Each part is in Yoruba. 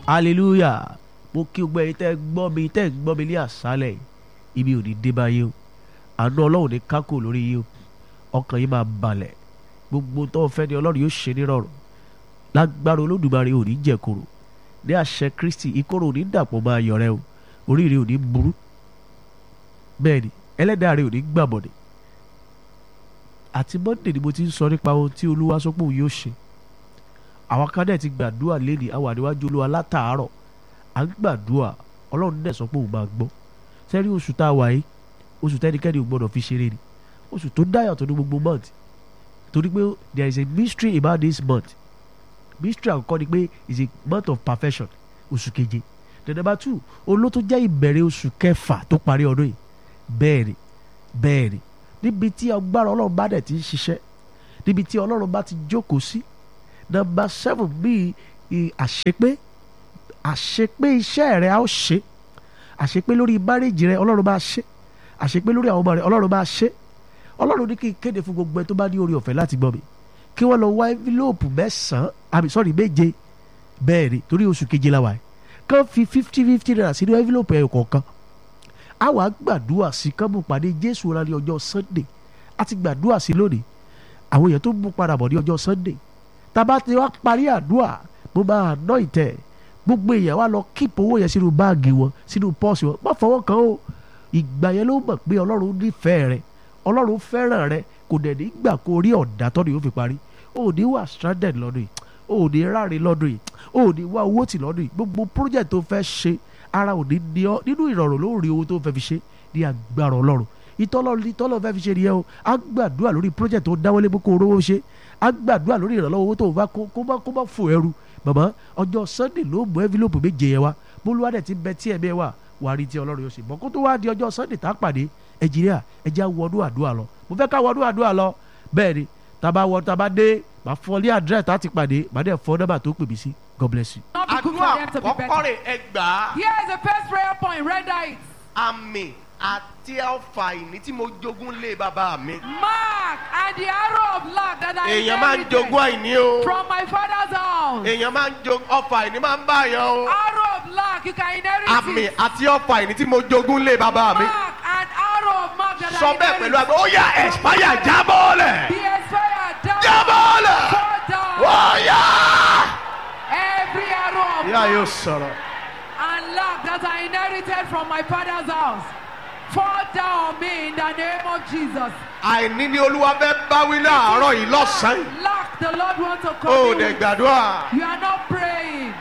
hallelujah mo kí gbogbo ẹ̀yin tẹ́ gbọ́ mi tẹ́ gbọ́ mi ní àṣálẹ̀ ibi ò ní dé bá yín o àánú ọlọ́run ní kákò lórí yín o ọkàn yín máa balẹ̀ gbogbo tó o fẹ́ ni ọlọ́run yóò ṣe nírọ̀rùn lágbára olódùmarè ò ní jẹ̀kọ̀rọ̀ ní àṣẹ kristi ìkorò ò ní dàpọ̀ máa yọ̀ rẹ o oríire ò ní burú bẹ́ẹ̀ ni ẹlẹ́dàá rẹ ò ní gbàbọ̀dẹ̀ àti monday ni mo ti ń sọ nípa ohun tí olúwa sọ pé òun yóò ṣe àwọn kan dẹ̀ ti gbàdúrà lẹ́nìí àwọn àníwájú olúwa látàárọ̀ à ń gbàdúrà ọlọ́run dẹ̀ sọ pé òun máa gbọ́ sẹ́rí oṣù tá a wà yìí oṣù tẹ́nikẹ́ni ò gbọ́dọ̀ fi ṣeré ni oṣù tó dáyà tó ní gbogbo month torí pé there is a mystery about this month mystery àkọ́kọ́ ni pé is a month of perfection oṣù keje the number two olótó jẹ́ ìbẹ̀rẹ̀ oṣù kẹfà tó parí ọdún yìí bẹ́ẹ̀ ni bẹ́ẹ̀ ni níbi tí agbára ọlọ́run bá dẹ̀ ti ń ṣiṣẹ́ níbi tí ọlọ́run bá ti jókòó sí number seven bíi àṣepé àṣepé iṣẹ́ rẹ̀ á ó ṣe àṣepé lórí márèjì rẹ̀ ọlọ́run bá ṣe àṣepé lórí àwọn ọmọ rẹ̀ ọlọ́run bá ṣe ọlọ́run ní kí n kéde fún gbogbo ẹ tó bá ní orí ọ̀fẹ́ láti gbọ́ mi kí wọ́n lọ wá envelope mẹ́sàn-án àmì sọ́ọ̀rì méje bẹ́ẹ̀ ni torí oṣù keje la wà yìí kàn fi fifty fifty naira sínú envelope ẹ̀yọ̀ kọ̀ọ̀kan a wàá gbàdúrà sí kán mú pàdé jésù rà ní ọjọ́ sunday a ti gbàdúrà sí lónìí àwọn èèyàn tó mú padà bọ̀ ní ọjọ́ sunday tàbá ti wá parí àdúrà mo máa ná ìtẹ̀ gbogbo èèyàn wá lọ kíp owó yẹn sínú báàgì wọn sínú pọ́ọ̀sì wọn má fọwọ́ kan o ìgbà yẹn ló mọ̀ pé ọlọ́run nífẹ̀ẹ́ rẹ ọlọ́run fẹ́ràn rẹ kò dẹ̀ ní gbà kó rí ọ̀dà tọ́ni yóò fi parí o ò ní wà stranded lọ́dún yìí o ò ní ráre lọ́dún yìí o ò ní wá owó tì lọ́dún yìí gbogbo project tó fẹ́ ṣe ara ò ní ní ọ nínú ìrọ̀rùn ló rí owó tó fẹ́ fi ṣe ní agbára ọlọ́run ìtọ́lọ́ ìtọ́lọ́ fẹ́ fi ṣe nìyẹn o á gbàdúrà lórí project tó dáwọ́lé pé kó o rówó ṣe á gbàdúrà lórí ìrànlọ́wọ́ owó tó bá kó bá kó bá fò ẹrù bàbá ọjọ́ sunday ló mú envelope méje yẹn wá bólúwádẹ̀ ti bẹ tí ẹ̀mí ẹ̀ wà wà á rí tí ọlọ́run yóò ṣe bọ́ kó tó wá di ọjọ́ sunday tá a pàdé ẹ̀jìnìyà ẹ̀jẹ̀ wọnú àdúrà lọ mo fẹ́ ká wọnú àdúrà lọ bẹ́ẹ̀ ni tàbá wọ tàbá dé màá fọ ní àdírẹ́ tá a ti pàdé màá dẹ̀ fọ nọ́mbà tó pè mí sí god bless you. Not be good for àdúrà them to be kọ́kọ́ better. rè ẹ gbà á Here is the first prayer point. Render it. àmì àti ọfà ìní tí mo jogún lé bàbá mi. Mark and the arrow of luck that I èèyàn máa ń inherited jogún àìní o from my father's house. èèyàn máa ń jogún ọfà ìní máa ń bá yàn o Arrow of luck, you can inherit àmì it. àti ọfà ìní tí mo jogún lé bàbá mi. Mark and arrow of mark that sọ I bẹ́ẹ̀ pẹ̀lú inherited. àgbẹ̀ ó yà ẹ̀spáyà jábọ́ọ̀lẹ̀ Be expired down. jábọ́ọ̀lẹ̀ Fall down. ó yà. Every arrow of ìyá mark yóò sọ̀rọ̀. and luck that I inherited from my father's house. Fall down on me in the name of Jesus. àìní ni olúwa fẹ́ báwí láàárọ̀ yìí lọ́sàn-án yìí. Luck, the Lord wants to ó come. dẹ̀ gbàdúrà. You are not praying.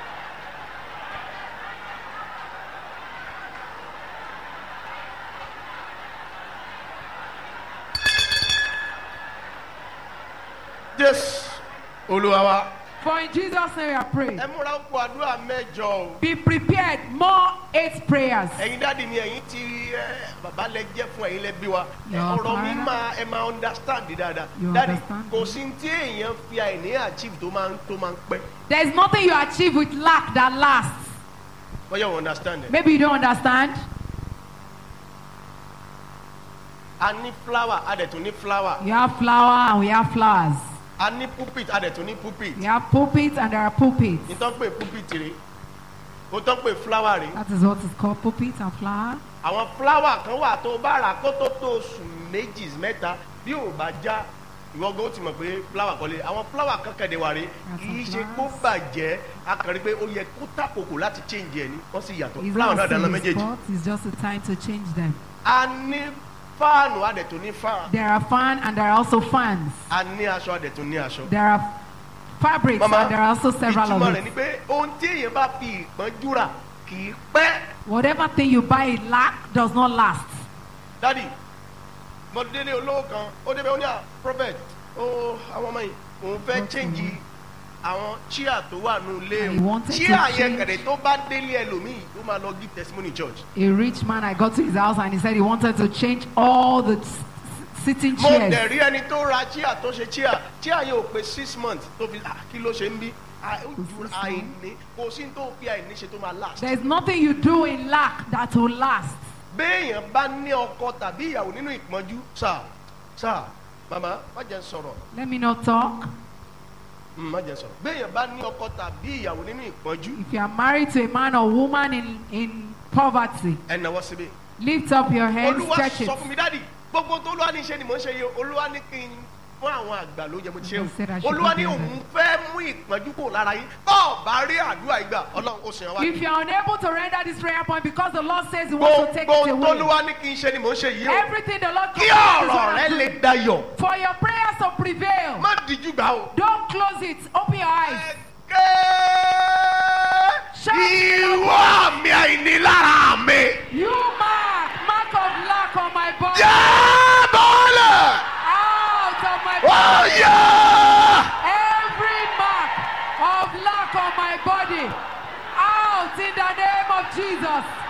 jésù olúwa wa. For in Jesus' name we are praying. ẹ múra ń kó àdúrà mẹ́jọ o. Be prepared. More eight prayers. ẹ̀yin dáàdi mi ẹ̀yin ti ẹ bàbá lẹ jẹ́ fún ẹ̀yin lẹ bí wa. ẹ, Your ọ̀rọ̀ mi father. máa ẹ máa understand dáadáa. You dáàdi understand? kò sí tí èèyàn fi àìní achieve tó máa ń tó máa ń pẹ́. There is nothing you achieve with lack that lasts. bọ́yá wọn understand ẹ̀. Maybe you don't understand. a ní flower a dẹ̀ tún ní flower. You have flower and we have flowers. a ní pulpit a dẹ̀ tún ní pulpit. We have pulpits and there are pulpits. ìtàn pé pulpit rè o tán pé flower rè. That is what is called pulpit and flower. àwọn flower kan wà tó bá rà kó tó tó oṣù méjì mẹ́ta bí ò bá já ìwọ gan ó ti mọ̀ pé flower kọ́lé àwọn flower kan kẹ̀dẹ̀ wà rè That's kì í some ṣe kó flowers. bàjẹ́ a kàn rí pé ó yẹ kó tàkòkò láti change ẹ̀ ní wọ́n sì yàtọ̀ It's flower not náà a dáná sin méjèèjì. spot. It's just a time to change them. a ní fáànù a dẹ̀ tún ní fáànù There are fan and there are also fans. a ní aṣọ a dẹ̀ tún ní aṣọ. There are fabrics mama and there are also several of ìtumọ̀ rẹ̀ it. ni pé ohun tí èèyàn bá fi ìpọ́njú rà kì í pẹ́. Whatever thing you buy in lack does not last. dadi mo délé olówó kan ó débẹ̀ ó ní à prophet ó àwọn ọmọ yìí òun fẹ́ change àwọn chia tó wà nù I ilé o wanted to chia yẹn change- kẹ̀dẹ̀ tó bá délé ẹlòmíì ó máa lọ give testimony church. A rich man, I got to his house and he said he wanted to change all the s- s- sitting mo dẹ̀ chairs. rí ẹni tó ra chia tó ṣe chia chia yẹn ò pé six months tó fi ah, kí ló ṣe ń bí Ah, ó ju àìní kò sí tó fi àìní ṣe tó máa last. There's nothing you do in lack that will last. béèyàn bá ní ọkọ tàbí ìyàwó nínú ìpọ́njú sáà sáà màmá má jẹ́ n sọ̀rọ̀ Let me not talk. Mm, má jẹ́ sọ̀rọ̀ béèyàn bá ní ọkọ tàbí ìyàwó nínú ìpọ́njú If you are married to a man or woman in, in poverty, ẹ náwó síbi. lift up your hands, olúwa stretch it. sọ fún mi dáàdi gbogbo tó olúwa ní ṣe ni mò ń ṣe yìí o. olúwa ní kí n fún àwọn àgbà ló jẹ mo ti ṣe I said I should o olúwa ní do òun fẹ́ mú ìpọ́njú kò lára yín bọ́ọ̀ bá rí àdúrà ìgbà ọlọ́run ó sìn wá. If you are unable to render this prayer point because the Lord says He wants to take gbogbo it tó away, olúwa ní kí n ṣe ni mò ń ṣe yìí o. everything the Lord kí commands is ọ̀rọ̀ what rẹ I'm lè doing. dayọ̀ For your prayers to prevail, má díjú gbà o. don't close it. Open your eyes. Shout. ìwọ àmì àìnílára mi. You mark, mark of lack on my body, jẹ́ bọ́ọ̀lù. out of my ó body. yẹ. Every mark of lack on my body, out in the name of Jesus.